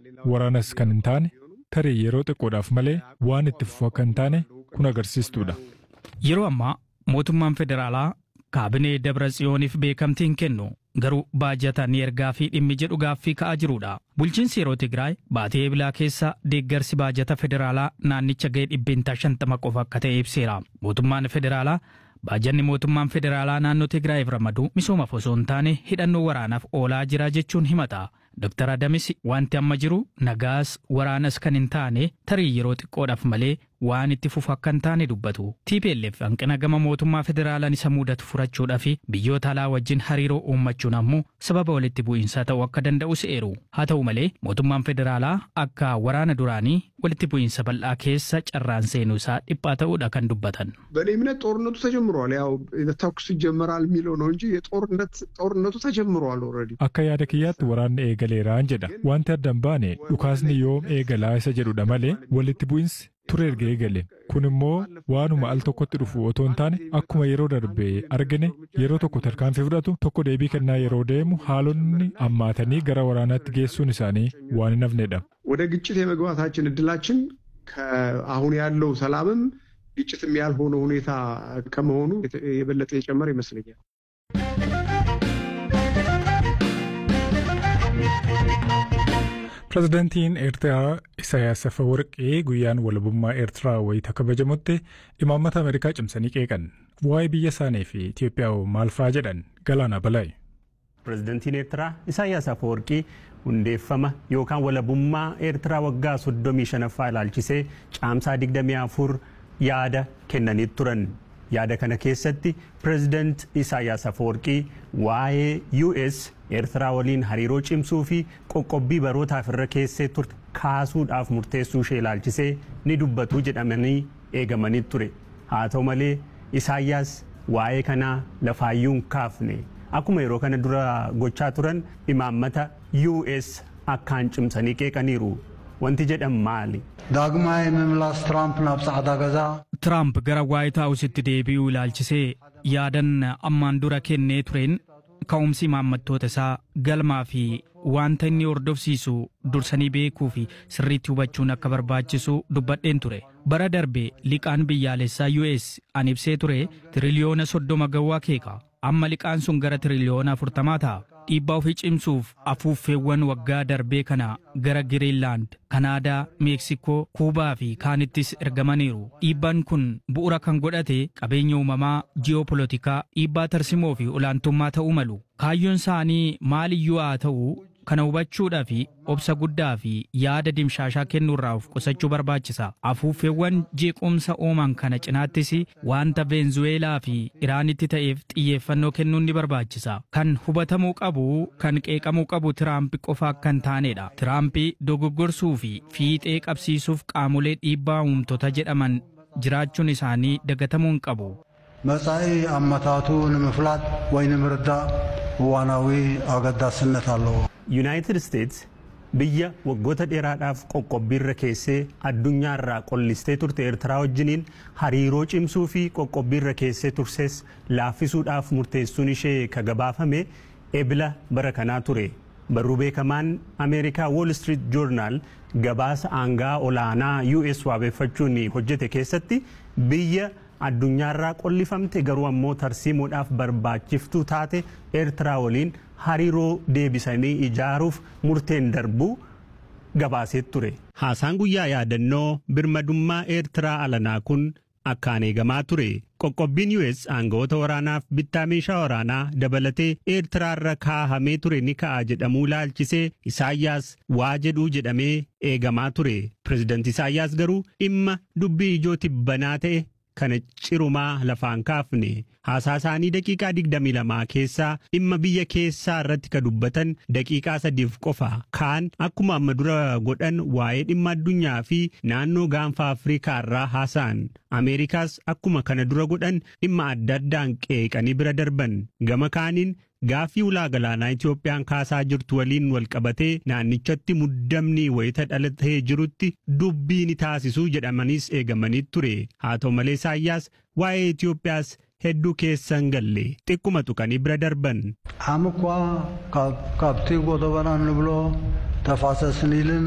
waraanas kan hin taane tarii yeroo xiqqoodhaaf malee waan itti fufu akka hin taane kun agarsiistuudha. Yeroo ammaa mootummaan federaalaa kaabinee Dabra Tsiyooniif beekamtii hin kennu garuu baajata ni ergaa fi dhimmi jedhu gaaffii ka'aa jirudha. Bulchiinsi yeroo Tigraay baatee ebilaa keessa deeggarsi baajata federaalaa naannicha ga'ee dhibbeentaa shantama qofa akka ta'e ibseera. Mootummaan federaalaa baajanni mootummaan federaalaa naannoo Tigraayiif ramadu misoomaaf osoo hin taane hidhannoo waraanaaf oolaa jira jechuun himata. Dr. Adamis wanti amma jiru nagaas waraanas kan hin taane tarii yeroo xiqqoodhaaf malee waan itti fufu akka hin taane dubbatu. TPLF hanqina gama mootummaa federaalaan isa mudatu furachuudhaa fi biyyoota alaa wajjin hariiroo uummachuun ammoo sababa walitti bu'iinsaa ta'uu akka danda'u se'eeru. Haa ta'u malee mootummaan federaalaa akka waraana duraanii walitti bu'iinsa bal'aa keessa carraan seenuu isaa dhiphaa ta'uudha kan dubbatan. በእኔ እምነት ጦርነቱ ተጀምሯል። ያው ተኩስ ይጀመራል የሚለው ነው እንጂ የጦርነት ጦርነቱ ተጀምሯል ኦልሬዲ። Akka yaada kiyyaatti waraanni eegaleeraan jedha. Wanti adda hin baane dhukaasni yoom eegalaa isa jedhudha malee walitti bu'insi ture erga eegale. Kun immoo waanuma al tokkotti dhufu otoo hin taane akkuma yeroo darbe argine yeroo tokko tarkaanfii fudhatu tokko deebii kennaa yeroo deemu haalonni ammaatanii gara waraanaatti geessuun isaanii waan hin hafnedha. ወደ ግጭት የመግባታችን እድላችን ከአሁን ያለው ሰላምም ግጭትም ያልሆነ ሁኔታ ከመሆኑ የበለጠ የጨመረ ይመስለኛል። Pireezidaantiin Eertiraa Isaayyaas Afeworqii guyyaan walabummaa Eertiraa wayita kabajamutti imaammata Ameerikaa cimsanii qeeqan. Waa'ee biyya isaanii fi Itoophiyaa maal fa'aa jedhan galaana balaa'i. Pireezidantiin Eertiraa Isaayyaas Afeworqii hundeeffama yookaan walabummaa Eertiraa waggaa 35ffaa ilaalchisee caamsaa 24 yaada kennanii turan. Yaada kana keessatti pireezidant Isaayyaas Afeworqii waa'ee US Eertiraa waliin hariiroo cimsuu fi qoqqobbii barootaaf irra keessee turte kaasuudhaaf murteessuu ishee ilaalchisee ni dubbatu jedhamanii eegamanii ture. Haa ta'u malee Isaayyaas waa'ee kanaa lafaayyuun kaafne. Akkuma yeroo kana dura gochaa turan imaammata US akkaan cimsanii qeeqaniiru. Wanti jedhan maali? ዳግማይ ምምላስ ትራምፕ ናብ ጻዕዳ ገዛ Tiraamp gara Waayit Haawusitti deebi'uu ilaalchisee yaadan ammaan dura kennee tureen ka'umsi imaammattoota isaa galmaa fi wanta inni hordofsiisu dursanii beekuu fi sirriitti hubachuun akka barbaachisu dubbadheen ture. Bara darbe liqaan biyyaalessaa US an ibsee ture tiriliyoona soddoma ga'uu akeeka. Amma liqaan sun gara tiriliyoona afurtamaa ta'a. Dhiibbaa ofii cimsuuf afuuffeewwan waggaa darbee kana gara Giriinlaand, Kanaadaa, Meeksikoo, Kuubaa fi kaanittis ergamaniiru. Dhiibbaan kun bu'uura kan godhate qabeenya uumamaa, ji'opolitikaa, dhiibbaa tarsimoo fi olaantummaa ta'uu malu. Kaayyoon isaanii maaliyyuu haa ta'u kana hubachuudhaa fi obsa guddaa fi yaada dimshaashaa kennuurraa of qusachuu barbaachisa. Afuuffeewwan jeequmsa uuman kana cinaattis wanta Veenzuweelaa fi Iraanitti ta'eef xiyyeeffannoo kennuun ni barbaachisa. Kan hubatamuu qabu kan qeeqamuu qabu Tiraamp qofa akka hin taanedha. Tiraamp dogoggorsuu fi fiixee qabsiisuuf qaamolee dhiibbaa uumtota jedhaman jiraachuun isaanii dagatamuu hin qabu. መጻኢ ኣመታቱ ንምፍላጥ ወይ ንምርዳእ እዋናዊ ኣገዳስነት ኣለዎ Yuunaayitid Isteets biyya waggoota dheeraadhaaf qoqqobbiirra keessee addunyaarraa qollistee turte Eertiraa wajjiniin hariiroo cimsuu fi qoqqobbiirra keessee turses laaffisuudhaaf murteessuun ishee kagabaafame ebila bara kanaa ture. Barruu beekamaan Ameerikaa Wall Street Journal gabaasa aangaa olaanaa US waabeeffachuun hojjete keessatti biyya addunyaarraa qollifamte garuu ammoo tarsiimuudhaaf barbaachiftuu taate Eertiraa waliin hariiroo deebisanii ijaaruuf murteen darbuu gabaasee ture. Haasaan guyyaa yaadannoo birmadummaa Eertiraa alanaa kun akkaan eegamaa ture. Qoqqobbiin US aangawoota waraanaaf bittaa meeshaa waraanaa dabalatee Eertiraarra kaahamee ture ni ka'a jedhamuu laalchisee Isaayyaas waa jedhuu jedhamee eegamaa ture. Pireezidanti Isaayyaas garuu dhimma dubbii ijoo tibbanaa ta'e kana cirumaa lafaan kaafne haasaa isaanii daqiiqaa 22 keessaa dhimma biyya keessaa irratti ka dubbatan daqiiqaa sadiif qofa kaan akkuma amma dura godhan waa'ee dhimma addunyaa fi naannoo gaanfa afriikaa irraa haasa'an ameerikaas akkuma kana dura godhan dhimma adda addaan qeeqanii bira darban gama kaaniin gaaffii ulaa galaanaa Itoophiyaan kaasaa jirtu waliin wal qabatee naannichatti muddamni wayita dhalatee jirutti dubbii ni taasisuu jedhamaniis eegamanii ture. Haa ta'u malee Isaayyaas waa'ee Itoophiyaas hedduu keessan galle xiqquma tuqanii bira darban. ዓም እኳ ካብቲ ጎደበና ንብሎ ተፋሰስ ኒልን